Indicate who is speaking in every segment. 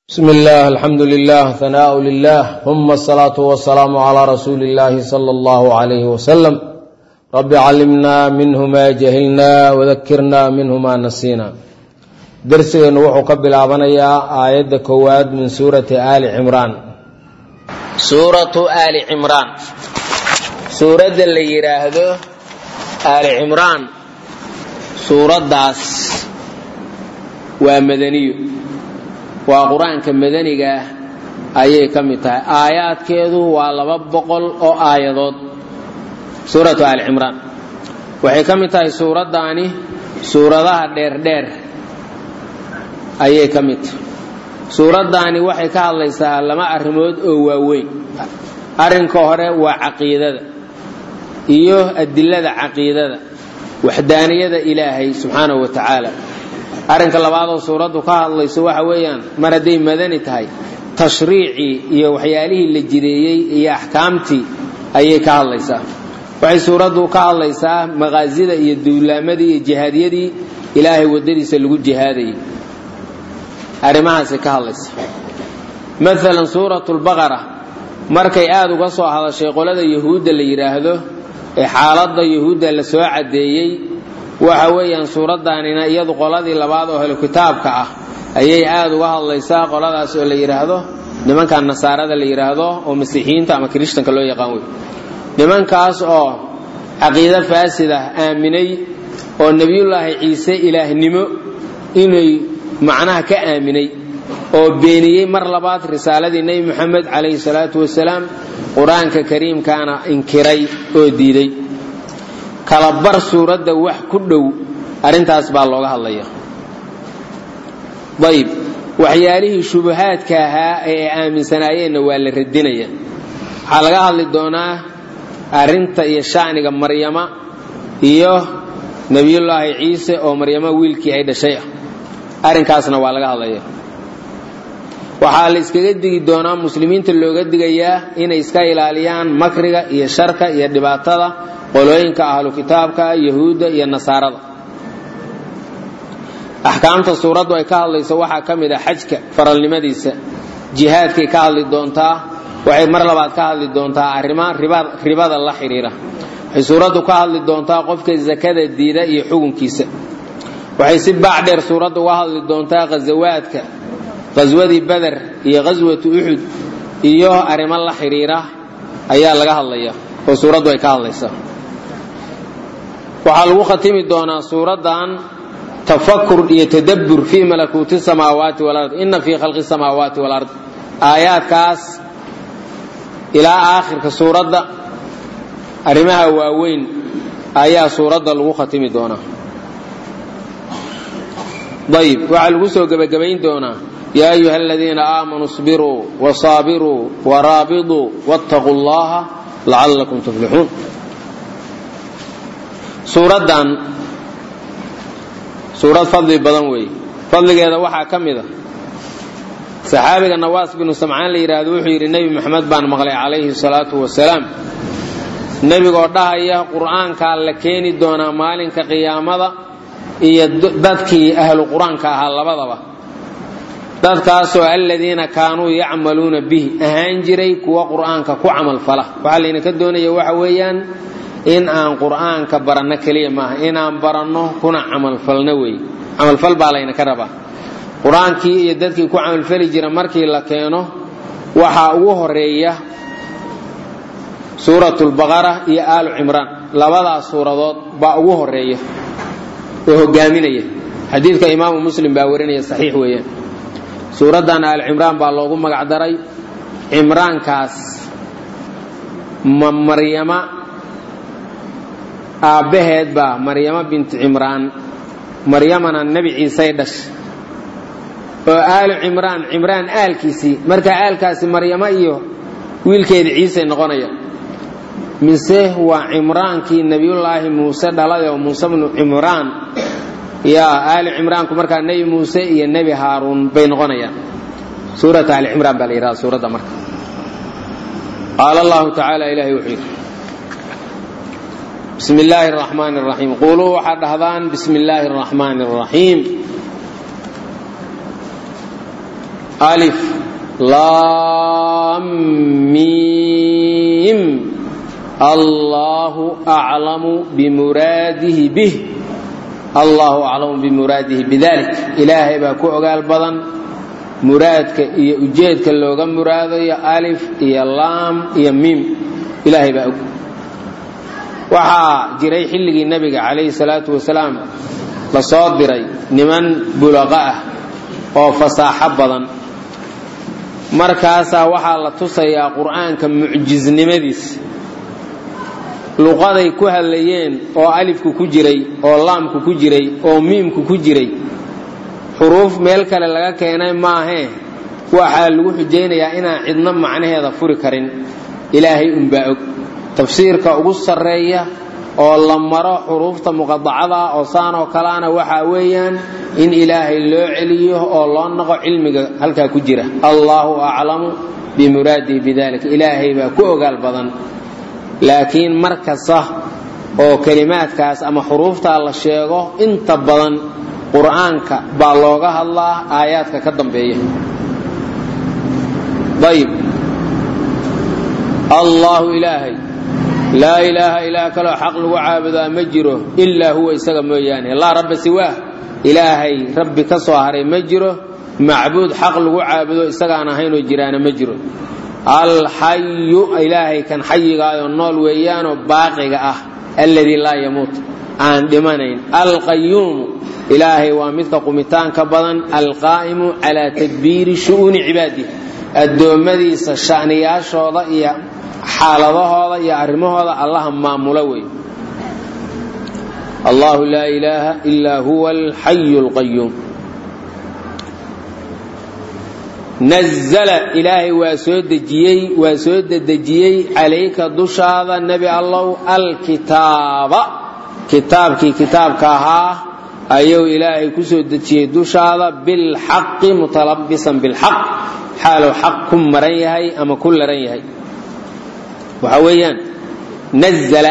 Speaker 1: bsm اllah alxamdu lilah hanaaء lilah ثuma الsalaaةu wasalaamu عlى rasuuli اllahi slى اllah عalyh wslm rabi calimna minhu ma jahilna wadakirna minhu ma nasiina dersigeennu wuxuu ka bilaabanayaa aayadda koowaad min suurati ali cimraan
Speaker 2: suuratu aali cimraan suuradda la yidhaahdo aali cimraan suuraddaas waa madaniyo waa qur-aanka madaniga ayay ka mid tahay aayaadkeedu waa laba boqol oo aayadood suuratu aali cimraan waxay ka mid tahay suuraddaani suuradaha dheerdheer ayay ka mid tahay suuraddaani waxay ka hadlaysaa laba arrimood oo waaweyn arrinka hore waa caqiidada iyo adilada caqiidada waxdaaniyada ilaahay subxaanahu wa tacaala arrinka labaadoo suuraddu ka hadlayso waxa weeyaan mar hadday madani tahay tashriicii iyo waxyaalihii la jideeyey iyo axkaamtii ayay ka hadlaysaa waxay suuraddu ka hadlaysaa maqaasida iyo duulaamadii iyo jihaadiyadii ilaahay waddadiisa lagu jihaadayay arrimahaasay ka hadlaysa maalan suuratu lbaqara markay aada uga soo hadashay qolada yahuudda la yidhaahdo ee xaaladda yahuudda la soo caddeeyey waxa weeyaan suuraddaanina iyadu qoladii labaad oo helo kitaabka ah ayay aada uga hadlaysaa qoladaas oo la yidhaahdo nimankan nasaarada la yidhaahdo oo masiixiyiinta ama kirishtanka loo yaqaan wey nimankaas oo caqiido faasidah aaminay oo nebiyullaahi ciise ilaahnimo inay macnaha ka aaminay oo beeniyey mar labaad risaaladii nebi moxamed calayhi salaatu wasalaam qur-aanka kariimkaana inkiray oo diiday kala bar suuradda wax ku dhow arrintaas baa looga hadlaya ayb waxyaalihii shubahaadka ahaa ee ay aaminsanaayeenna waa la radinaya waxaa laga hadli doonaa arrinta iyo sha'niga maryama iyo nebiyullaahi ciise oo maryamo wiilkii ay dhashay ah arrinkaasna waa laga hadlaya waxaa la iskaga digi doonaa muslimiinta looga digayaa inay iska ilaaliyaan makriga iyo sharka iyo dhibaatada qolooyinka ahlu kitaabka yahuudda iyo nasaarada axkaamta suuraddu ay ka hadlayso waxaa ka mid a xajka faralnimadiisa jihaadkay ka hadli doontaa waxay mar labaad ka hadli doontaa arrima ribada la xidhiira waxay suuraddu ka hadli doontaa qofka sakada diida iyo xukunkiisa waxay si baac dheer suuraddu uga hadli doontaa ghasawaadka qaswadii beder iyo qaswatu uxud iyo arrimo la xidhiira ayaa laga hadlaya oo suuraddu ay ka hadlaysaa waxaa lagu khatimi doonaa suuraddan tafakur iyo tadabbur fii malakuuti samaawaati walard inna fii khalqi samaawaati walard aayaadkaas ilaa aakhirka suuradda arrimaha waaweyn ayaa suuradda lagu khatimi doonaa ayb waxaa lagu soo gebagabayn doonaa yaa ayuha aladiina aamanuu sbiruu wasaabiruu waraabiduu wattaquu llaha lacallakum tuflixuun suuraddan suurad fadli badan weeye fadligeeda waxaa ka mid a saxaabiga nawaas binu samcaan la yidhaahdo wuxuu yidhi nebi moxamed baan maqlay calayhi salaatu wasalaam nebigoo dhahaya qur'aankaa la keeni doonaa maalinka qiyaamada iyo dadkii ahlu qur-aanka ahaa labadaba dadkaasoo aladiina kaanuu yacmaluuna bihi ahaan jiray kuwa qur'aanka ku camalfala waxaa laynaka doonaya waxa weeyaan in aan qur'aanka baranno keliya maaha inaan baranno kuna camalfalno weeye camalfal baa laynaka rabaa qur-aankii iyo dadkii ku camalfali jira markii la keeno waxaa ugu horeeya suurat lbaqara iyo aalu cimraan labadaas suuradood baa ugu horeeya oo hogaaminaya xadiidka imaamu muslim baa warinaya saxiix weeyaan suuraddan aal cimraan baa loogu magac daray cimraankaas ma maryama aabbaheed baa maryamo binti cimraan maryamana nebi ciisey dhashay oo aalu cimraan cimraan aalkiisii marka aalkaasi maryamo iyo wiilkeedii ciisey noqonaya mise waa cimraankii nebiyullaahi muuse dhalay oo muuse bnu cimraan yaa aali cimraanku markaa nebi muuse iyo nebi haaruun bay noqonayaan suurat aali cimraan baa la yidhahda suuradda marka qaala allahu tacaala ilahay wuxuu yidhi bismi illaahi araxmaani araxiim quuluu waxaad dhahdaan bismi illaahi araxmaani araxiim alif laam miim allaahu aclamu bimuraadihi bih allaahu aclamu bimuraadihi bidalik ilaahay baa ku ogaal badan muraadka iyo ujeedka looga muraadayo alif iyo laam iyo miim ilaahay baa og waxaa jiray xilligii nebiga calayhi salaatu wasalaam la soo diray niman bulaqa ah oo fasaaxo badan markaasaa waxaa la tusayaa qur'aanka mucjisnimadiisa luqaday ku hadlayeen oo alifku ku jiray oo laamku ku jiray oo miimku ku jiray xuruuf meel kale laga keenay maahee waxaa lagu xujaynayaa inaan cidno macnaheeda furi karin ilaahay unbaa og tafsiirka ugu sarreeya oo la maro xuruufta muqadacada oo saan oo kaleana waxaa weeyaan in ilaahay loo celiyo oo loo naqo cilmiga halkaa ku jira allaahu aclamu bimuraadihi bidalik ilaahay baa ku ogaal badan laakiin mar kasta oo kelimaadkaas ama xuruuftaa la sheego inta badan qur'aanka baa looga hadlaa aayaadka ka dambeeya ayb allaahu ilaahay laa ilaaha ilaah kaloo xaq lagu caabudaa ma jiro ilaa huwa isaga mooyaane laa rabba siwaah ilaahay rabbi ka soo haray ma jiro macbuud xaq lagu caabudo isagaan ahaynoo jiraana ma jiro alxayu ilaahay kan xayigaayoo nool weeyaanoo baaqiga ah alladii laa yamuut aan dhimanayn alqayuumu ilaahay waa midka qumitaanka badan alqaa'imu calaa tadbiiri shu'uuni cibaadih addoommadiisa sha'niyaashooda iyo xaaladahooda iyo arrimahooda allaha maamula wey allahu laa ilaaha ilaa huwa alxayu alqayuum nazla ilaahay waa soo dejiyey waa soo dedejiyey calayka dushaada nebi allow alkitaaba kitaabkii kitaabka ahaa ayuu ilaahay ku soo dejiyey dushaada bilxaqi mutalabisan bilxaq xaaluu xaq ku maran yahay ama ku laran yahay waxa weeyaan nazla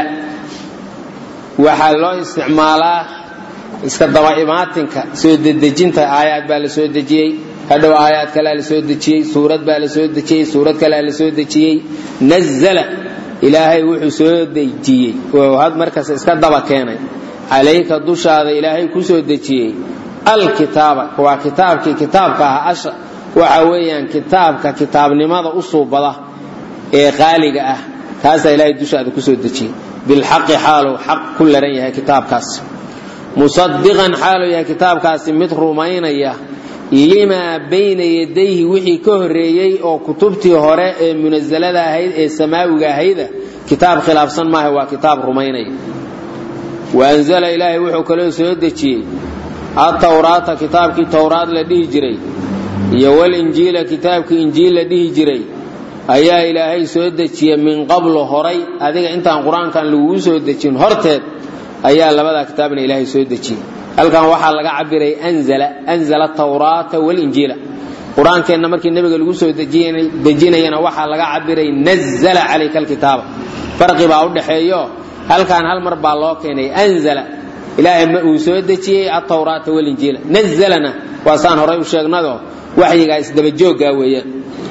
Speaker 2: waxaa loo isticmaalaa iska daba imaatinka soo dedejinta aayaad baa la soo dejiyey hadhow aayaad kalea la soo dejiyey suurad baa la soo dejiyey suurad kalea la soo dejiyey nazla ilaahay wuxuu soo dejiyey oo had markaas iska daba keenay calayka dushaada ilaahay ku soo dejiyey alkitaaba waa kitaabkii kitaabka ah asha waxa weeyaan kitaabka kitaabnimada u suubada ee qaaliga ah kaasaa ilaahay dushaada ku soo dejiyey bilxaqi xaaluu xaq ku laran yahay kitaabkaas musadiqan xaaluu yahay kitaabkaasi mid rumaynaya limaa bayna yadayhi wixii ka horreeyey oo kutubtii hore ee munasalada ahayd ee samaawiga ahayda kitaab khilaafsan maaha waa kitaab rumaynaya wa anzala ilaahay wuxuu kaloo soo dejiyey atawraata kitaabkii towraad la dhihi jiray iyo walinjiila kitaabkii injiil la dhihi jiray ayaa ilaahay soo dejiya min qablu horay adiga intaan qur-aankan lagugu soo dejin horteed ayaa labadaa kitaabna ilaahay soo dejiyey halkan waxaa laga cabiray anzala anzala tawraata walinjiila qur-aankeenna markii nebiga lagu soo dejinayana waxaa laga cabiray nazala calayka alkitaaba farqi baa u dhaxeeyo halkan hal mar baa loo keenay anzala ilaahay uu soo dejiyey atawraata walinjiila nazalana waa saan horay u sheegnado waxyigaa isdabajooggaa weeyaan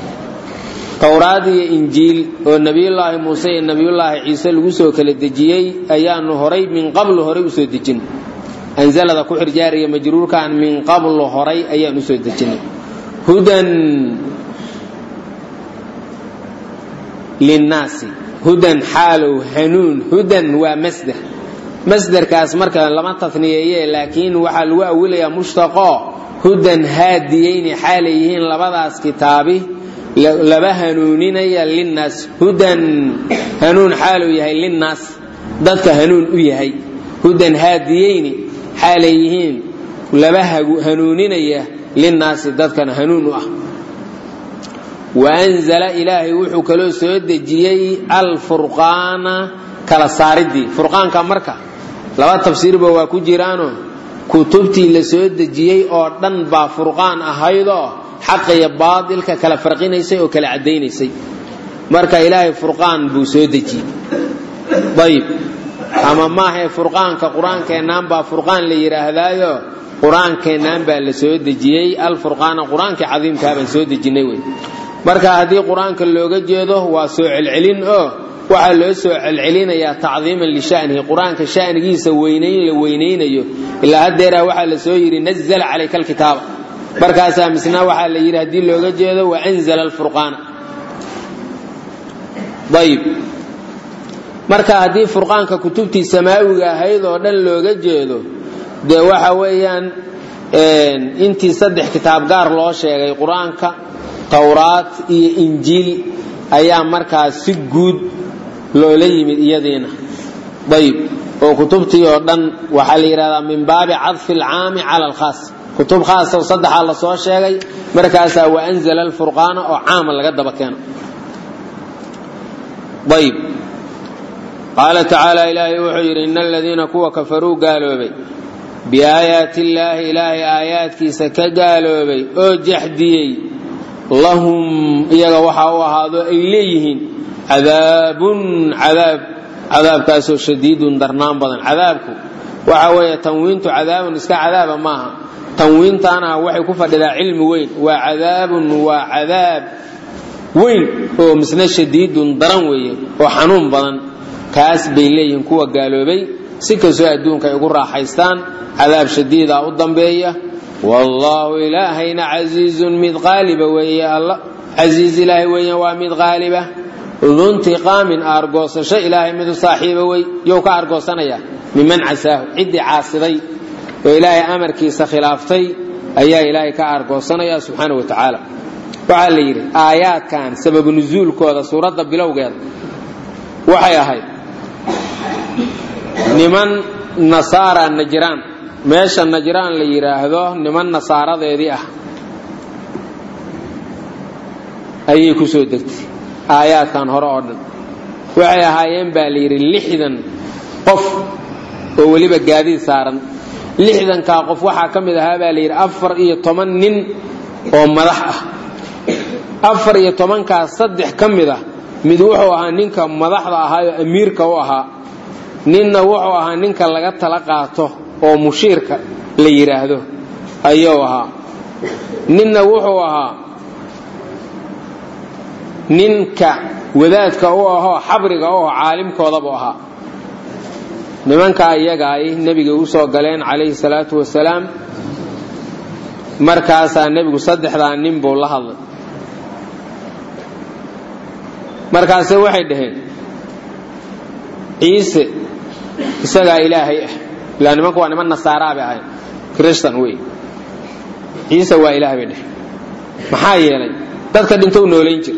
Speaker 2: towraad iyo injiil oo nebiyullaahi muuse iyo nebiyullaahi ciise lagu soo kala dejiyey ayaanu horay min qablu horay usoo dejinay anzalada ku xirjaariya majruurkan min qablu horay ayaan usoo dejinay hudan linnaasi hudan xaalow hanuun hudan waa masder masderkaas marka lama tafniyeeye laakiin waxaa lagu awilayaa mushtaqo hudan haadiyeyni xaalay yihiin labadaas kitaabi laba hanuuninaya linnaas hudan hanuun xaaluu yahay linnaas dadka hanuun u yahay hudan haadiyeyni xaalay yihiin laba hanuuninaya linnaasi dadkana hanuun u ah waanzala ilaahay wuxuu kaloo soo dejiyey alfurqaana kala saaridii furqaanka marka laba tafsiirba waa ku jiraano kutubtii la soo dejiyey oo dhan baa furqaan ahaydoo xaqa iyo baatilka kala farqinaysay oo kala caddaynaysay marka ilaahay furqaan buu soo dejiyey ayib ama maahae furqaanka qur-aankeennaan baa furqaan la yidhaahdaayo qur-aankeennaan baa la soo dejiyey alfurqaana qur-aankii cadiimkaa baan soo dejinay wey marka haddii qur-aanka looga jeedo waa soo celcelin oo waxaa loo soo celcelinayaa tacdiiman lishanihi qur-aanka shanigiisa weynayn la weynaynayo ilaa haddeeraa waxaa la soo yidhi nazla calayka alkitaaba markaasaa misna waxaa la yidhi haddii looga jeedo waanzla alfurqaana ayib marka haddii furqaanka kutubtii samaawiga ahayd oo dhan looga jeedo dee waxa weeyaan intii saddex kitaab gaar loo sheegay qur-aanka towraat iyo injiil ayaa markaas si guud loola yimid iyadiina ayib oo kutubtii oo dhan waxaa la yidhahdaa min baabi cadfi alcaami cala alkhaas kutub khaasa saddexaa la soo sheegay markaasaa waanzala alfurqaana oo caama laga daba keeno ayib qaala tacaala ilaahay wuxuu yidhi ina aladiina kuwa kafaruu gaaloobay biaayaati illaahi ilaahay aayaadkiisa ka gaaloobay oo jaxdiyey lahum iyaga waxaa u ahaado ay leeyihiin cadaabun cadaab cadaabkaasoo shadiidun darnaan badan cadaabku waxa weeye tanwiintu cadaabun iska cadaaba maaha tanwiintaana waxay ku fadhidaa cilmi weyn waa cadaabun waa cadaab weyn oo misna shadiidun daran weeye oo xanuun badan kaas bay leeyihiin kuwa gaaloobay si kastoo adduunka ay ugu raaxaystaan cadaab shadiida u dambeeya wallaahu ilaahayna casiizun mid qaaliba weeye alla casiiz ilaahay weeyaan waa mid qaaliba duntiqaamin aargoosasho ilaahay midu saaxiiba wey you ka aargoosanaya miman casaahu ciddii caasiday oo ilaahay amarkiisa khilaaftay ayaa ilaahay ka aargoosanaya subxaana wa tacaala waxaa la yidhi aayaadkan sababu nusuulkooda suuradda bilowgeeda waxay ahayd niman nasaara najraan meesha najraan la yidhaahdo niman nasaaradeedii ah ayay ku soo degtay aayaadkan hore oo dhan waxay ahaayeen baa la yidhi lixdan qof oo weliba gaadiid saaran lixdankaa qof waxaa ka mid ahaa baa la yidhi afar iyo toban nin oo madax ah afar iyo tobankaas saddex ka mid ah mid wuxuu ahaa ninka madaxda ahaayoo amiirka u ahaa ninna wuxuu ahaa ninka laga tala qaato oo mushiirka la yidhaahdo ayuu ahaa ninna wuxuu ahaa ninka wadaadka u ahoo xabriga u aho caalimkoodabu ahaa nimankaa iyaga ay nebiga u soo galeen calayhi salaatu wasalaam markaasaa nebigu saddexdaa nin buu la hadlay markaase waxay dhaheen ciise isagaa ilaahay ah ilaa nimanku waa niman nasaaraa bay ahayn kristan wey ciise waa ilaah bay dheheen maxaa yeelay dadka dhintou noolayn jir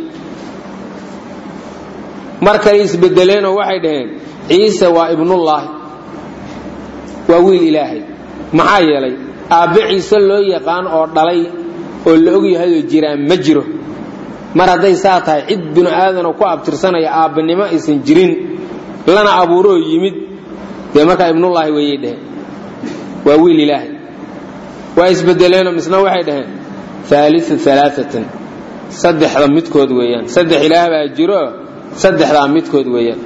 Speaker 2: mar kale isbedeleenoo waxay dhaheen ciise waa ibnullaahi waa wiil ilaahay maxaa yeelay aabbe ciise loo yaqaan oo dhalay oo la ogyahayoo jiraan ma jiro mar hadday saa tahay cid binu aadanoo ku abtirsanaya aabbanimo aysan jirin lana abuuroo yimid dee markaa ibnullaahi weeyay dhaheen waa wiil ilaahay waa isbedeleenoo misna waxay dhaheen aaliu alaaatan saddexda midkood weeyaan saddex ilaah baa jiro saddexdaa midkood weeyaan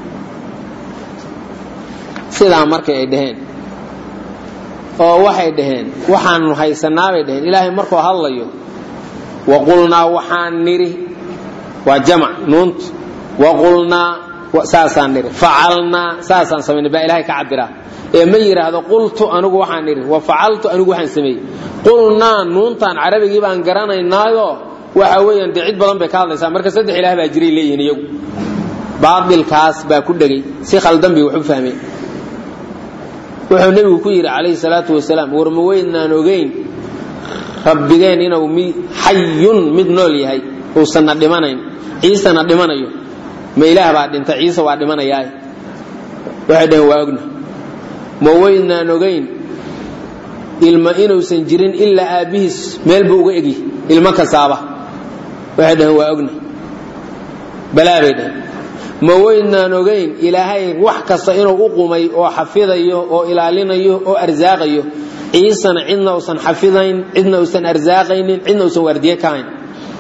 Speaker 2: sidaa markay ay dhaheen oo waxay dhaheen waxaanu haysanaa bay dhaheen ilaahay markuu hadlayo waqulnaa waxaan nidhi waa jamac nuunt waqulnaa saasaan nidhi facalnaa saasaan samaynay baa ilahay ka cabiraa ee ma yidhaahdo qultu anigu waxaan nidhi wa facaltu anigu waxaan sameeyey qulnaa nuuntaan carabigii baan garanaynaayo waxa weeyaan dee cid badan bay ka hadlaysaa marka saddex ilaah baa jiray leeyihiin iyagu baatilkaas baa ku dhegay si khaldan bay wax u fahmeen wuxuu nebigu ku yidhi calayhi salaatu wasalaam war ma weydnaan ogeyn rabbigeen inuu mi xayun mid nool yahay uusanna dhimanayn ciisena dhimanayo ma ilaah baa dhinta ciise waa dhimanayaa waxay dhaheen waa ogna ma weydnaan ogeyn ilma inuusan jirin ilaa aabbihiis meel buu uga egyi ilmo kasaaba waxay dhaheen waa ogna balaa bay dhaheen ma weydnaan ogeyn ilaahay wax kasta inuu u qumay oo xafidayo oo ilaalinayo oo arsaaqayo ciisana cidna usan xafidayn cidna usan arsaaqaynin cidna usan waardiye ka hayn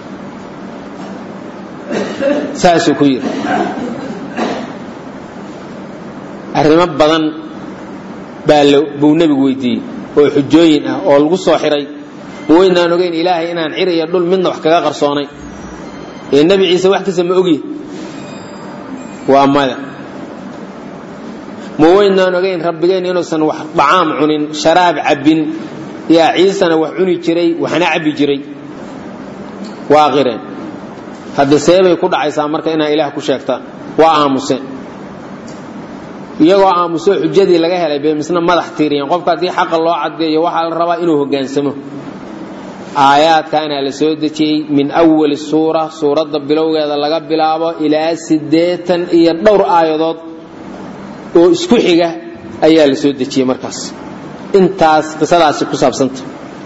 Speaker 2: saasuu ku yidhi arrimo badan baa buu nebigu weydiiyey oo xujooyin ah oo lagu soo xiray ma weynaan ogeyn ilaahay inaan cir iyo dhul midna wax kaga qarsoonay ee nebi ciise wax kasta ma ogyi waa maya ma weynaan ogeyn rabbigeen inuusan wax dhacaam cunin sharaab cabbin yaa ciisena wax cuni jiray waxna cabbi jiray waa qireen hadda seebay ku dhacaysaa marka inaa ilaah ku sheegtaan waa aamuseen iyagoo aamuso xujadii laga helay bay misna madax tiiriyeen qofka haddii xaqa loo caddeeyo waxaa la rabaa inuu hoggaansamo aayaadkaana la soo dejiyey min awali suura suuradda bilowgeeda laga bilaabo ilaa siddeetan iyo dhowr aayadood oo isku xiga ayaa la soo dejiyey markaas intaas qisadaasi ku saabsanta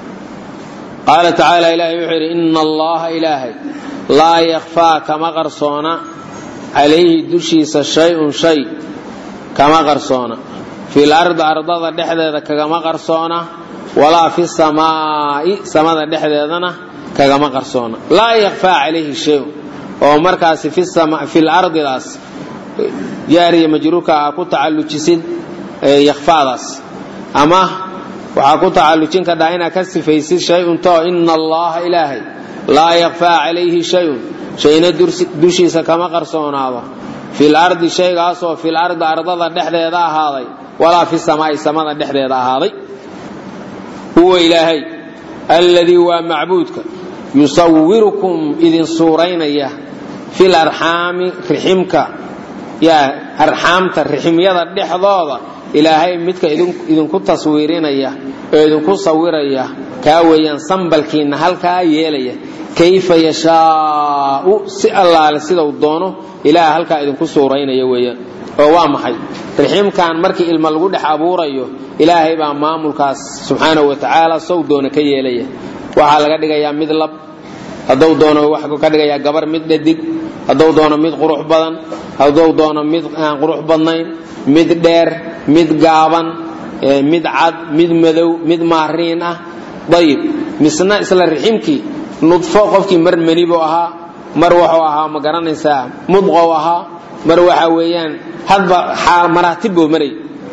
Speaker 2: qaala tacaala ilaahay wuxuu yidhi ina allaha ilaahay laa yakfaa kama qarsoona calayhi dushiisa shay-un shay kama qarsoona fil ardi ardada dhexdeeda kagama qarsoona walaa fi samaa'i samada dhexdeedana kagama qarsoona laa yakfaa calayhi shayun oo markaasi fil ardidaas jaariya majruurka aa ku tacallujisid yakfaadaas ama waxaa ku tacallujin kadhaa inaad ka sifaysid shay-un too ina allaha ilaahay laa yakfaa calayhi shayun shayna dushiisa kama qarsoonaado fil ardi shaygaasoo fil ardi ardada dhexdeeda ahaaday walaa fi samaa'i samada dhexdeeda ahaaday huwa ilaahay alladii waa macbuudka yusawirukum idin suuraynaya fil arxaami riximka yaa arxaamta riximyada dhexdooda ilaahay midka idinku taswiirinaya oo idinku sawiraya kaa weeyaan sambalkiinna halkaa yeelaya kayfa yashaau si allaale sidau doono ilaah halkaa idinku suuraynaya weeyaan oo waa maxay riximkan markii ilma lagu dhex abuurayo ilaahay baa maamulkaas subxaanahu wa tacaala sow doona ka yeelaya waxaa laga dhigayaa mid lab hadduu doono waxuu ka dhigayaa gabar mid dhadig hadduu doono mid qurux badan hadduu doono mid aan qurux badnayn mid dheer mid gaaban mid cad mid madow mid maariin ah dayib misna isla riximkii nudfo qofkii mar manibuu ahaa mar wuxuu ahaa ma garanaysaa mudqow ahaa mar waxa weeyaan hadba maraatib buu maray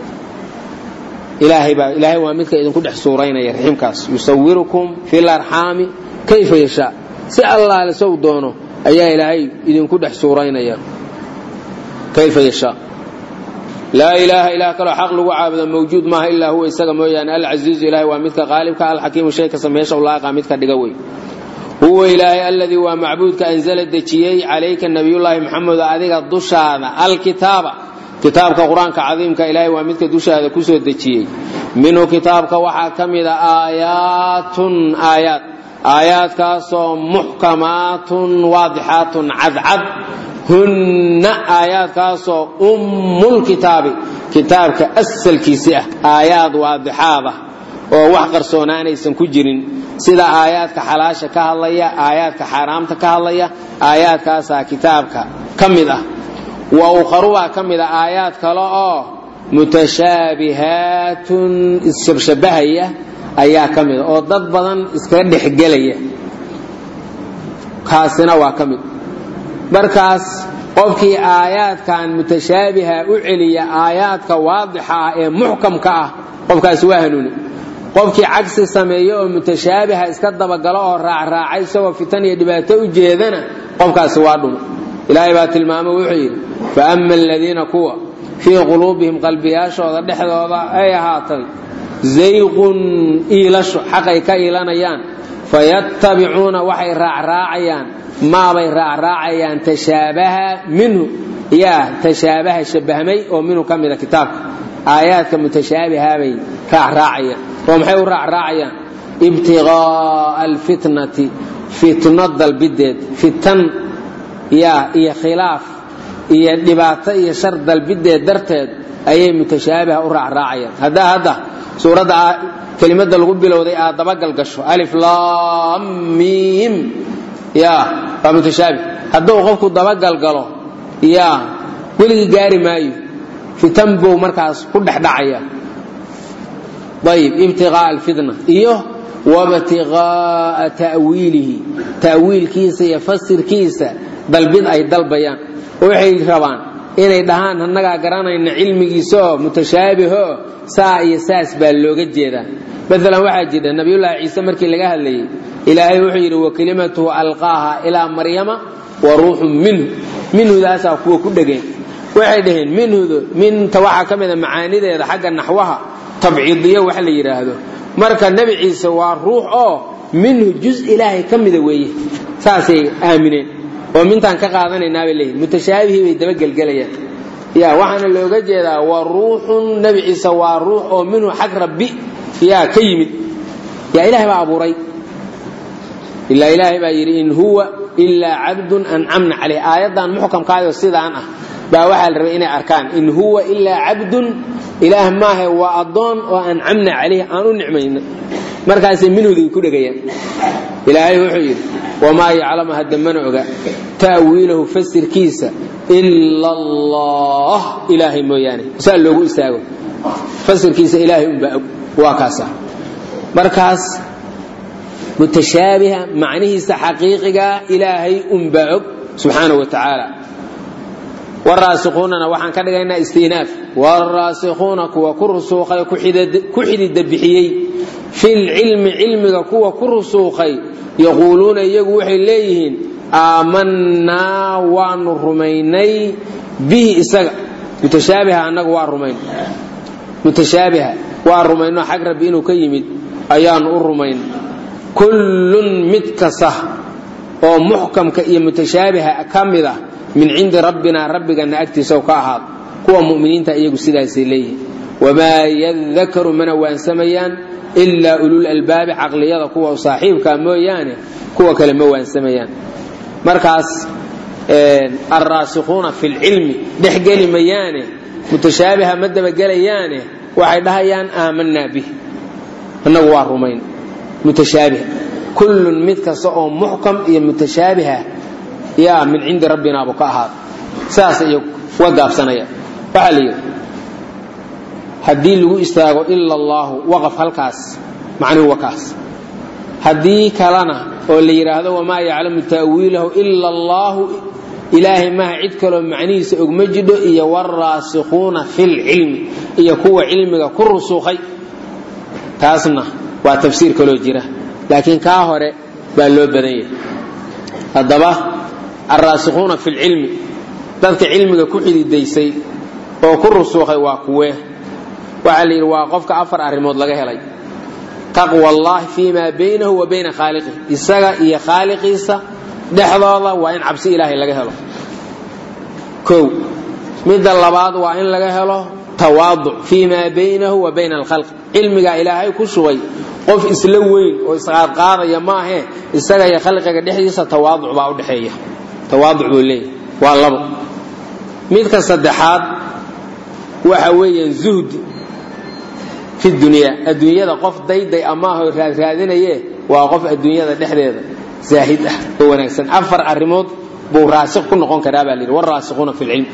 Speaker 2: ilaahay baa ilaahay waa midka idinku dhex suuraynaya riximkaas yusawirukum fil arxaami kayfa yashaa si allaale sow doono ayaa ilaahay idinku dhex suuraynaya kayfa yashaa laa ilaaha ilaah kaloo xaq lagu caabudo mawjuud maaha ilaa huwa isaga mooyaane alcasiizu ilahay waa midka qaalibka alxakiimu shay kasta meesha ulaaqa midka dhiga wey huwa ilaahay alladii waa macbuudka anzala dejiyey calayka nabiyullaahi maxamed adiga dushaada alkitaaba kitaabka qur-aanka cadiimka ilaahay waa midka dushaada kusoo dejiyey minhu kitaabka waxaa ka mida aayaatun aayaad aayaadkaasoo muxkamaatun waadixaatun cadcad hunna aayaadkaasoo ummulkitaabi kitaabka asalkiisi ah aayaad waadixaad ah oo wax qarsoonaanaysan ku jirin sida aayaadka xalaasha ka hadlaya aayaadka xaaraamta ka hadlaya aayaadkaasaa kitaabka ka mid ah wa ukharubaa ka mid a aayaad kale oo mutashaabihaatun isshabshabahaya ayaa ka mid a oo dad badan iskaga dhexgelaya kaasina waa ka mid markaas qofkii aayaadkan mutashaabiha u celiya aayaadka waadixa ah ee muxkamka ah qofkaasi waa hanuuni qofkii cagsi sameeya oo mutashaabiha iska dabagalo oo raacraacay isagoo fitan iyo dhibaato u jeedana qofkaasi waa dhuma ilaahay baa tilmaamo wuxuu yidhi fa ama aladiina kuwa fii quluubihim qalbiyaashooda dhexdooda ay ahaatay zayqun iilasho xaqay ka iilanayaan fayattabicuuna waxay raacraacayaan maabay raacraacayaan tashaabaha minhu yaa tashaabaha shabahmay oo minhu ka mida kitaabka aayaadka mutashaabihabay raacraacayaan oo maxay u raacraacayaan ibtiqaa'a alfitnati fitno dalbideed fitan yaa iyo khilaaf iyo dhibaato iyo shar dalbideed darteed ayay mutashaabiha u raacraacayaan haddaa hadda suuradda kelimada lagu bilowday aad dabagal gasho alif lam mim ya waa mutashaabih hadduu qofku dabagal galo ya weligii gaari maayo fitan buu markaas ku dhexdhacaya ayib ibtiqaa'a alfitna iyo wabtiqaa'a ta'wiilihi ta'wiilkiisa iyo fasirkiisa dalbid ay dalbayaan oo waxay rabaan inay dhahaan annagaa garanayna cilmigiisaoo mutashaabiho saa iyo saas baa looga jeedaa maalan waxaa jira nabiyullaahi ciise markii laga hadlayey ilaahay wuxuu yidhi wa kelimatuhu alqaaha ilaa maryama wa ruuxun minhu minhudaasaa kuwa ku dhegeen waxay dhaheen minhudu minta waxaa ka mida macaanideeda xagga naxwaha tabciidiyo wax la yidhaahdo marka nebi ciise waa ruux oo minhu juz ilaahay ka mida weeye saasay aamineen oo mintaan ka qaadanaynaa bay leeyihin mutashaabihii bay dabagelgelayaan ya waxaana looga jeedaa waa ruuxun nebi ciise waa ruux oo minhu xag rabbi yaa ka yimid yaa ilahay baa abuuray ilaa ilaahay baa yidhi in huwa ilaa cabdun ancamna caleyh aayaddan muxkamkaayoo sidaan ah baa waxaa la rabay inay arkaan in huwa ilaa cabdun ilaah maahe waa addoon oo ancamna caleyh aan u nicmayna markaasay minhuday ku dhegayaan ilaahay wuxuu yidhi wamaa yaclamu hadda mana oga ta'wiilahu fasirkiisa ila allah ilaahay mooyaane saa loogu istaago fasirkiisa ilaahay unbaa og waa kaasa markaas mutashaabiha macnihiisa xaqiiqigaa ilaahay unbaa og subxaanahu wa tacaala waraasikuunana waxaan ka dhigaynaa istinaaf waraasikuuna kuwa ku rusuuqay ku xidida bixiyey filcilmi cilmiga kuwa ku rusuuqay yaquuluuna iyagu waxay leeyihiin aamanaa waanu rumaynay bihi isaga mutashaabiha annagu waa rumayn mutashaabiha waa rumayno xag rabbi inuu ka yimid ayaanu u rumayn kullun mid kasta oo muxkamka iyo mutashaabiha ka mid ah min cindi rabbina rabbigana agtiisa ka ahaad kuwa muminiinta iyagu sidaasay leeyihin wamaa yadakaru mana waansamayaan ilaa ulul albaabi caqliyada kuwa saaxiibka mooyaane kuwa kale ma waansamayaan markaas alraasikuuna fi lcilmi dhexgeli mayaane mutashaabiha ma dabagelayaane waxay dhahayaan aamanaa bih annagu waa rumayn mutashaabiha kullun mid kasta oo muxkam iyo mutashaabiha yaa min cindi rabbinaabu ka ahaad saas iyo wa gaabsanaya waxaa la yidhi haddii lagu istaago ila allaahu waqaf halkaas macnihu wa kaas haddii kalena oo la yidhaahdo wamaa yaclamu ta'wiilahu ila allaahu ilaahay maha cid kaloo macnihiisa ogma jidho iyo waraasikuuna filcilmi iyo kuwa cilmiga ku rusuuqay taasna waa tafsiir kaloo jira laakiin kaa hore baa loo badan yahay haddaba alraasikuuna fi lcilmi dadka cilmiga ku xididaysay oo ku rusuuqay waa kuwee waxaa la yidhi waa qofka afar arrimood laga helay taqwa allahi fii maa baynahu wa bayna khaaliqih isaga iyo khaaliqiisa dhexdooda waa in cabsi ilaahay laga helo kow midda labaad waa in laga helo tawaaduc fii maa baynahu wa bayna alkhalq cilmigaa ilaahay ku shubay qof isla weyn oo isqaadqaadaya maahe isaga iyo khalqiga dhexdiisa tawaaduc baa udhexeeya tawaaduc buu leeyahy waa labo midka saddexaad waxa weeyaan zuhdi fi dunyaa adduunyada qof dayday amaaho raadraadinaye waa qof adduunyada dhexdeeda zaahid ah oo wanaagsan afar arrimood buu raasik ku noqon karaa baa layidhi waraasikuuna fi lcilm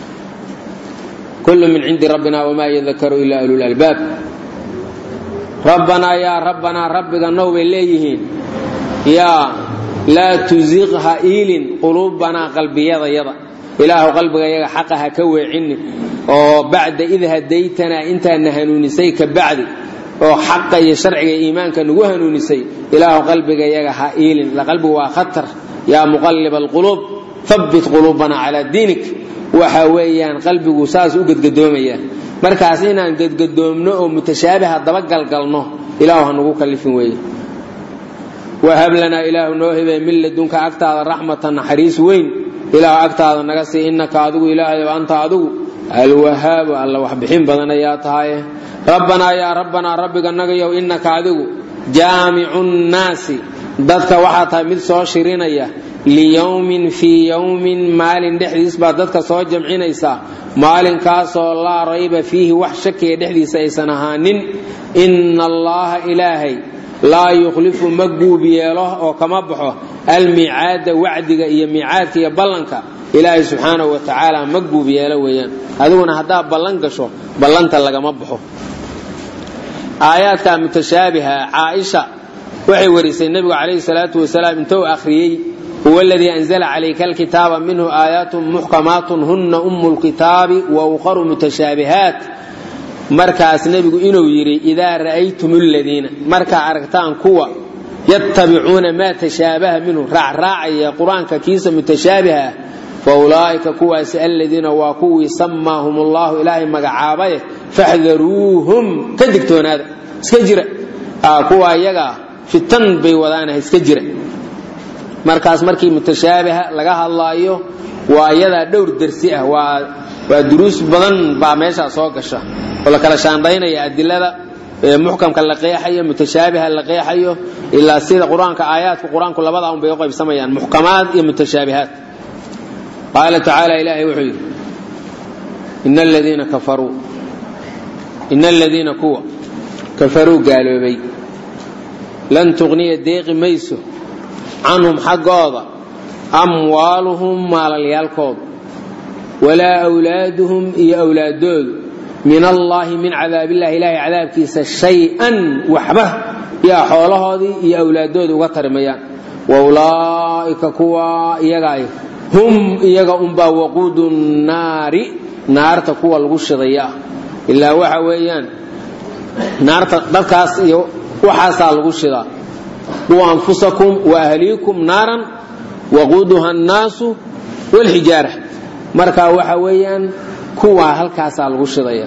Speaker 2: kullu min cindi rabbina wamaa yadakaru ila ulul albaab rabbanaa yaa rabbanaa rabbiga now bay leeyihiin yaa laa tuziq ha iilin quluubanaa qalbiyadayada ilaahu qalbigayaga xaqa ha ka weecinin oo bacda id hadaytanaa intaadna hanuunisay ka bacdi oo xaqa iyo sharciga iimaanka nagu hanuunisay ilaahu qalbigayaga ha iilin qalbigu waa khatar yaa muqalib alquluub habbit quluubana calaa diinik waxa weeyaan qalbigu saas u gedgadoomaya markaas inaan gedgadoomno oo mutashaabiha dabagalgalno ilaahu ha nagu kallifin weeye wahab lanaa ilaahu noo hebee min ladunka agtaada raxmatan naxariis weyn ilaahu agtaada naga sii innaka adigu ilaahay anta adigu alwahaabu alla wax bixin badan ayaa tahaye rabbanaa yaa rabbanaa rabbiga nagayow innaka adigu jaamicu nnaasi dadka waxaa tahay mid soo shirinaya liyowmin fii yowmin maalin dhexdiis baa dadka soo jamcinaysaa maalinkaasoo laa rayba fiihi wax shakiya dhexdiisa aysan ahaanin inna allaha ilaahay laa yukhlifu ma guub yeelo oo kama baxo almiicaada wacdiga iyo miicaadka iyo ballanka ilaahay subxaanahu wa tacaala ma guub yeelo weeyaan adiguna haddaad ballan gasho ballanta lagama baxo aayaadka mutashaabiha caaisha waxay warisay nebigu calayhi salaatu wasalaam intuu akhriyey huwa aladii anzala calayka alkitaaba minhu aayaatun muxkamaatun huna umu lkitaabi wa ukharu mutashaabihaat markaas nebigu inuu yidhi idaa ra'aytum aladiina markaa aragtaan kuwa yattabicuuna maa tashaabaha minhu raacraacaya qur-aanka kiisa mutashaabiha fa ulaa'ika kuwaasi aladiina waa kuwii samaahum allahu ilaahay magacaabaye faxdaruuhum ka digtoonaada iska jira kuwa iyagaa fitan bay wadaanaha iska jira markaas markii mutashaabiha laga hadlaayo waa iyadaa dhowr dersi ah waa waa duruus badan baa meeshaa soo gasha oo la kala shaandaynaya adilada muxkamka la qeexayo mutashaabiha la qeexayo ilaa sida qur-aanka aayaadka qur-aanku labada un bay u qaybsamayaan muxkamaad iyo mutashaabihaat qaala tacaala ilaahay wuxuu yidhi ina aladiina kafaruu ina aladiina kuwa kafaruu gaaloobay lan tuqniya deeqi mayso canhum xaggooda amwaaluhum maalalyaalkooda walaa wlaaduhum iyo awlaadoodu min allaahi min cadaabillahi ilaahay cadaabkiisa shay-an waxba yaa xoolahoodii iyo awlaadooda uga tarimayaan wa ulaa'ika kuwa iyagaay hum iyaga unbaa waquudu naari naarta kuwa lagu shidaya ah ilaa waxa weeyaan naarta dadkaas iyo waxaasaa lagu shidaa quu anfusakum wa ahliikum naaran waquuduha annaasu waalxijaara marka waxa weeyaan kuwaa halkaasaa lagu shidaya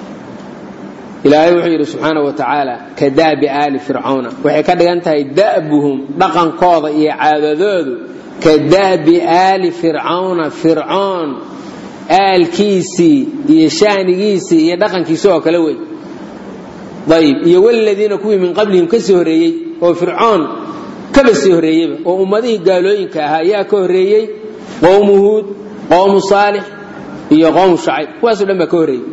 Speaker 2: ilaahay wuxuu yidhi subxaana wa tacaala ka da'bi aali fircawna waxay ka dhigan tahay da'buhum dhaqankooda iyo caadadoodu ka da'bi aali fircawna fircoon aalkiisii iyo shaanigiisii iyo dhaqankiisi oo kale wey ayb iyo waladiina kuwii min qablihim ka sii horreeyey oo fircoon kaba sii horreeyeyba oo ummadihii gaalooyinka ahaa ayaa ka horreeyey qowmu huud qowmu saalix iyo qowmu shacayb kuwaasoo dhan baa ka horreeyey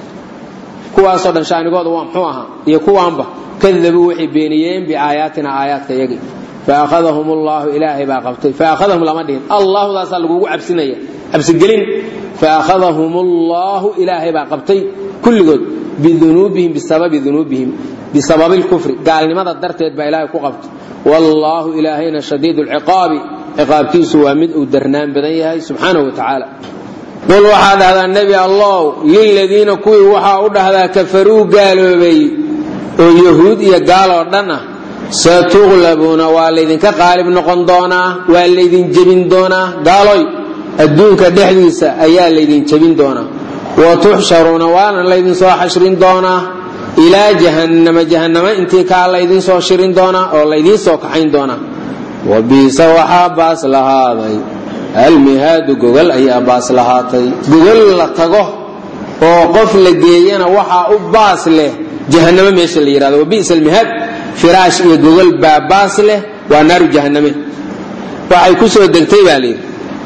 Speaker 2: kuwaasoo dhan shaanigooda waa muxuu ahaa iyo kuwaanba kadabuu waxay beeniyeen biaayaatina aayaadka yagii faahadahum allahu ilaahay baa qabtay faahadahum lama dhihin allahudaasaa lagugu cabsinaya cabsigelin faahadahum allahu ilaahay baa qabtay kulligood bidunuubihim bisababi dunuubihim bisababi lkufri gaalnimada darteed baa ilaahay ku qabtay wallaahu ilaahayna shadiid lciqaabi ciqaabkiisu waa mid uu darnaan badan yahay subxaanahu wa tacaala qul waxaa dhahdaa nebi allow liladiina kuwii waxaa u dhahdaa kafaruu gaaloobay oo yahuud iyo gaal oo dhan ah satuqlabuuna waa laydinka qaalib noqon doonaa waa laydin jebin doonaa gaaloy adduunka dhexdiisa ayaa laydin jebin doonaa wa tuxsharuuna waana laydin soo xashrin doonaa ilaa jahannama jahannama intii kaa laydin soo shirin doonaa oo laydiin soo kaxayn doonaa wa biisa waxaa baas lahaaday almihaadu gogol ayaa baas lahaatay gogol la tago oo qof la geeyana waxaa u baas leh jahannamo meesha la yidhahdo wabisa almihaad firaash iyo gogol baa baas leh waa naaru jahanname waxay ku soo degtay baa layidhi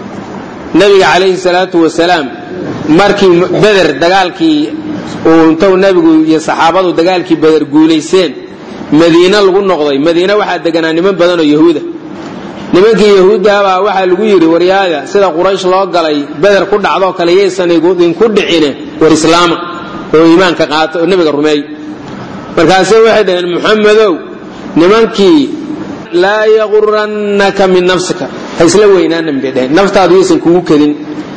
Speaker 2: nabiga calayhi salaatu wasalaam markii beder dagaalkii uu intou nebigu iyo saxaabadu dagaalkii beder guulayseen madiine lagu noqday madiine waxaa deganaa niman badan oo yahuuda nimankii yahuuddahabaa waxaa lagu yidhi waryaada sida quraysh loo galay beder ku dhacdoo kale yaysan idinku dhicine war islaama oo iimaanka qaata oo nebiga rumeey markaase waxay dhaheen muxamedow nimankii laa yagurannaka min nafsika ha isla weynaanan bay dhaheen naftaadu yaysan kugu kedin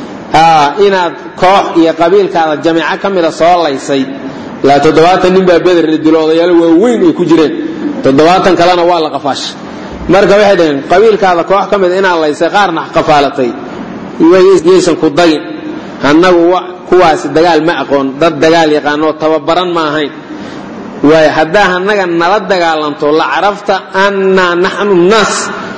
Speaker 2: inaad koox iyo qabiilkaada jameeco ka mida soo laysay ilaa toddobaatan nin baa beder la dilo odayaalo waaweyn ay ku jireen toddobaatan kalena waa la qafaashay marka waxay dhaheen qabiilkaada koox ka mida inaad laysay qaarna qafaalatay yaysan ku dagin annagu kuwaasi dagaal ma aqoon dad dagaal yaqaanoo tababaran ma ahayn waay haddaa annaga nala dagaalanto la carafta annaa naxnu naas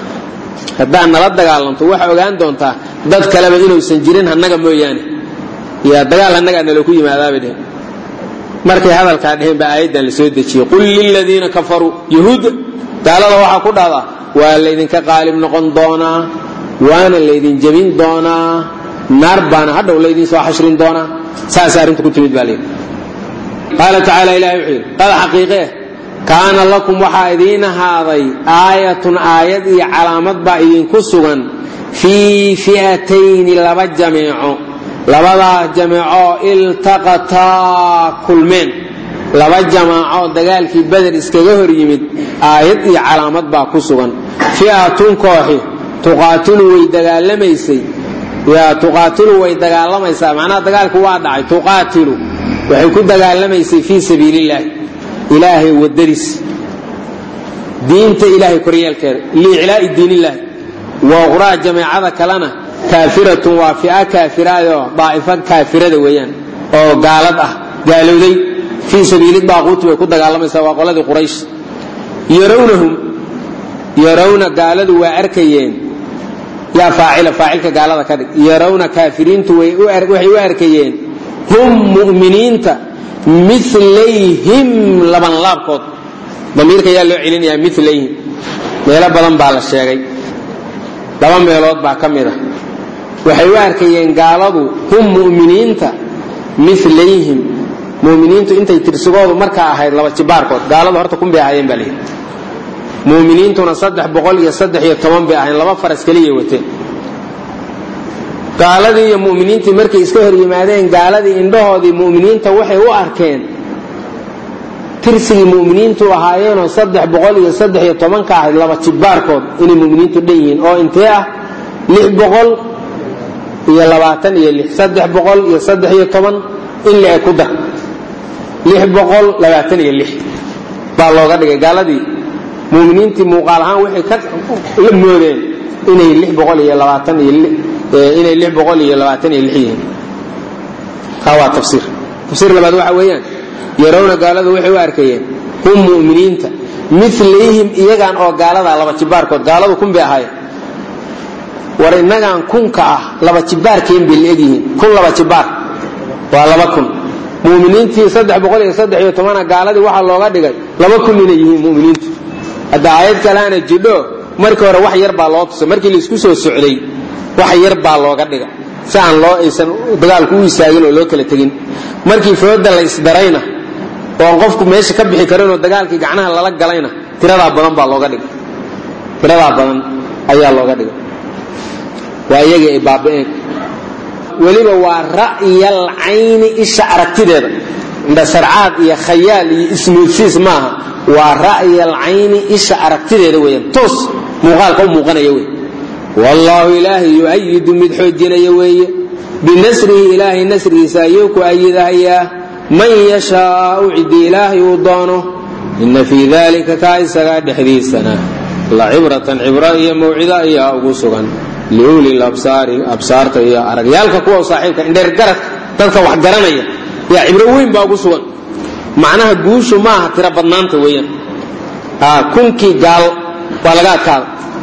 Speaker 2: haddaa nala dagaalanto waxaa ogaan doontaa dad kaleba inuusan jirin annaga mooyaane yaa dagaal annagaa nala ku yimaadaabay dheheen markay hadalkaa dheheen baa aayaddan la soo dejiyey qul liladiina kafaruu yahuudda gaalada waxaa ku dhahdaa waa laydinka qaalib noqon doonaa waana laydin jebin doonaa naar baana hadhow laydin soo xashrin doonaa saasay arrinta ku timid baa layidhi qaala tacaala ilahay wuxuu yidhi qad xaqiiqee kaana lakum waxaa idiin ahaaday aayatun aayad iyo calaamad baa idinku sugan fii fi'atayni laba jameeco labadaa jameecoo iltaqataa kulmeen laba jamaacoo dagaalkii beder iskaga hor yimid aayad iyo calaamad baa ku sugan fi'atun kooxi tuqaatilu way dagaalamaysay yaa tuqaatilu way dagaalamaysaa macnaha dagaalku waa dhacay tuqaatilu waxay ku dagaalamaysay fii sabiilillaahi ilaahay wadadiis diinta ilaahay koryeelkeeda liiclaa'i diinillaahi wa uqraa jameecada kalena kaafiratun waa fi'a kaafiraayoo daa'ifo kaafirada weeyaan oo gaalad ah gaalowday fii sabiili daaquuti bay ku dagaalamaysaa waa qoladii quraysh yarawnahum yarawna gaaladu waa arkayeen yaa faacila faacilka gaalada ka dhig yarawna kaafiriintu waxay u arkayeen hum mu'miniinta milayhim labanlaabkood damiirka yaa loo celinayaa milayhim meelo badan baa la sheegay laba meelood baa ka mid a waxay u arkayeen gaaladu hum mu'miniinta milayhim muminiintu intay tirsigoodu markaa ahayd laba jibaarkood gaaladu horta kun bay ahaayeen baa layidhi muminiintuna saddex boqol iyo saddex iyo toban bay ahayn laba faras keliya wateen gaaladii iyo muminiintii markay iska hor yimaadeen gaaladii indhahoodii muminiinta waxay u arkeen tirsigii muminiintu ahaayeenoo saddex boqol iyo saddex iyo tobanka ahayd laba jibaarkood inay muminiintu dhan yihiin oo intee ah lix boqol iyo labaatan iyo lix saddex boqol iyo saddex iyo toban in le ku dar lix boqol labaatan iyo lix baa looga dhigay gaaladii muminiintii muuqaal ahaan waxay ka la moodeen inay lix boqol iyo labaatan iyo inay lix boqol iyo labaatan iyo lix yihiin kaa waa tafsiir tafsiir labaad waxa weeyaan yarawna gaaladu waxay u arkayeen hum mu'miniinta milayhim iyagaan oo gaaladaa laba jibaarkood gaaladu kun bay ahaayeen war innagaan kunka ah laba jibaarkeen bay la egyihiin kun laba jibaar waa laba kun muminiintii saddex boqol iyo saddex iyo tobana gaaladii waxaa looga dhigay laba kun inay yihiin muminiintu hadda aayad kaleana jidho markii hore wax yar baa loo tusay markii laisku soo socday wax yar baa looga dhiga si aan loo aysan dagaalku u istaagin oo loo kala tegin markii fooda la isdarayna oon qofku meesha ka bixi karin oo dagaalkii gacnaha lala galayna tiradaa badan baa looga dhigay tiradaa badan ayaa looga dhigay waa iyagii ay baaba'een weliba waa ra'yal cayni isha aragtideeda indhasarcaad iyo khayaal iyo ismoodsiis maaha waa ra'yal cayni isha aragtideeda weeyaan toos muuqaalka u muuqanaya wey wallaahu ilaahay yu'ayidu mid xoojinaya weeye binasrihi ilaahay nasrigiisa ayuu ku ayidahayaa man yashaau ciddi ilaahay uu doono ina fii dalika kaa isagaa dhexdiisana la cibratan cibro iyo mawcido ayaa ugu sugan liuli labsaari absaarta iyo aragyaalka kuwa saaxiibka indheer garad dadka wax garanaya yaa cibro weyn baa ugu sugan macnaha guushu maaha tiro badnaanta weeyaan kunkii gaal waa laga adkaada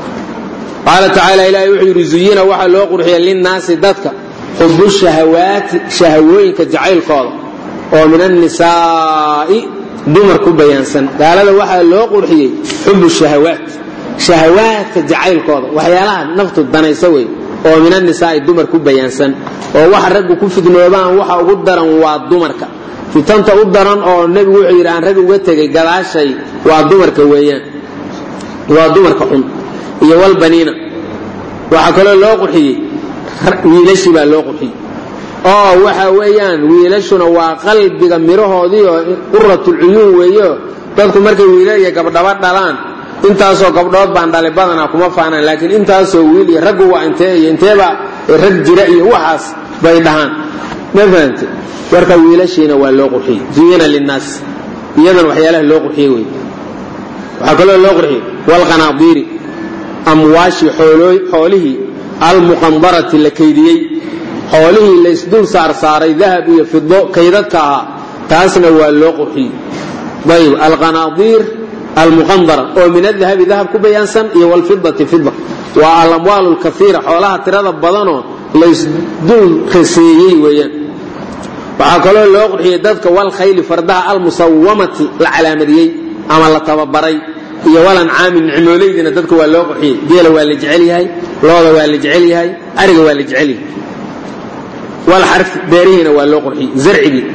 Speaker 2: qaala tacaala ilahi wuxuu yidhi zuyina waxaa loo qurxiya linnaasi dadka xubu shahawaati shahawooyinka jacaylkooda oo min annisaa'i dumar ku bayaansan gaalada waxaa loo qurxiyey xubu shahawaat shahawaadka jacaylkooda waxyaalaha naftu danaysa wey oo min annisaa'i dumar ku bayaansan oo waxa raggu ku fidnoobaan waxa ugu daran waa dumarka fitanta u daran oo nebigu wuxuu yidhi aan rag uga tegay gadaashay waa dumarka weeyaan waa dumarka xun iyo walbaniina waxaa kaloo loo qurxiyey wiilashii baa loo qurxiyey oo waxa weeyaan wiilashuna waa qalbiga mirahoodii oo quratulcuyuun weeyo dadku markay wiilal iyo gabdhaba dhalaan intaasoo gabdhood baan dhalay badanaa kuma faanaan laakiin intaasoo wiil iyo raggu waa intee iyo inteeba rag jira iyo waxaas bay dhahaan ma fahamte marka wiilashiina waa loo qurxiyey zuyina linnaas iyadan waxyaalaha loo qurxiyey wey waxaa kaloo loo qurxiyey walqanaadiiri amwaashii xoolihii almuqandarati la kaydiyey xoolihii la isdul saarsaaray dahab iyo fido kaydadka ahaa taasna waa loo qurxiyey ayb alqanaadiir almuqandara oo min adahabi dahab ku bayaansan iyo wlfidati fida waa alamwaal lkaiira xoolaha tirada badanoo la isdul raseeyey weeyaan waxaa kaloo loo qurxiyey dadka walkhayli fardaha almusawamati la calaamadiyey ama la tababaray iyo walancaami nicmooleydiina dadka waa loo qurxiyey geela waa la jecel yahay looda waa la jecel yahay ariga waa la jecel yahay walxarfi beerihiina waa loo qurxiyey zarcigii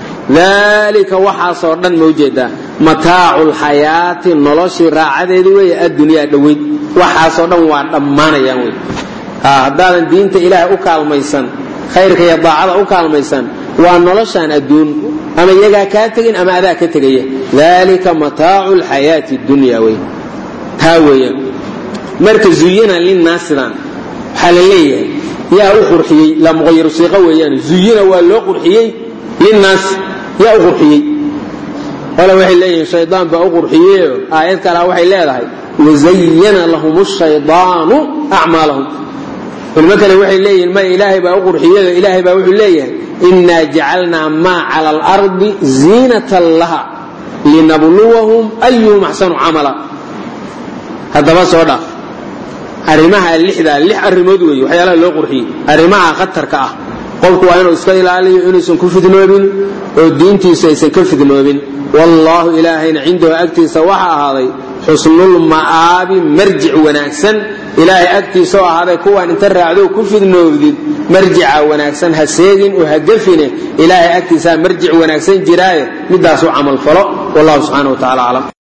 Speaker 2: dalika waxaasoo dhan ma ujeedaa mataacu lxayaati noloshii raacadeedii weeye addunyaa dhoweyd waxaasoo dhan waa dhammaanayaan wey haddaadan diinta ilaahay u kaalmaysan khayrka iyo daacada u kaalmaysan waa noloshaan adduun ama iyagaa kaa tegin ama adaa ka tegaya dalika mataacu lxayaati dunya wey taa weeyaan marka zuyina linnaasidan waxaa la leeyahay yaa u qurxiyey la muqayiru siiqa weeyaan zuyina waa loo qurxiyey linnaasi yaa u qurxiyey qole waxay leeyihiin shaydaan baa u qurxiyeyo aayad kalea waxay leedahay wazayana lahum shaydaanu acmaalahum culimo kale waxay leeyihiin maya ilaahay baa u qurxiyeyo ilaahay baa wuxuu leeyahay inaa jacalnaa maa cala alardi ziinatan laha linabluwahum ayuhum axsanu camala haddaba soo dhaaf arrimaha lixdaa lix arrimood weeye waxyaalaha loo qurxiyey arrimaha khatarka ah qofku waa inuu iska ilaaliyo inuusan ku fidnoobin oo diintiisu aysan ka fidnoobin wallaahu ilaahayna cindahu agtiisa waxa ahaaday xusnulma'aabi marjic wanaagsan ilaahay agtiisa oo ahaaday kuwaan inta raacdo ku fidnoobdid marjica wanaagsan ha seegin oo ha gefine ilaahay agtiisaa marjic wanaagsan jiraaye midaasu camal falo wallahu subxaana wa tacala aclam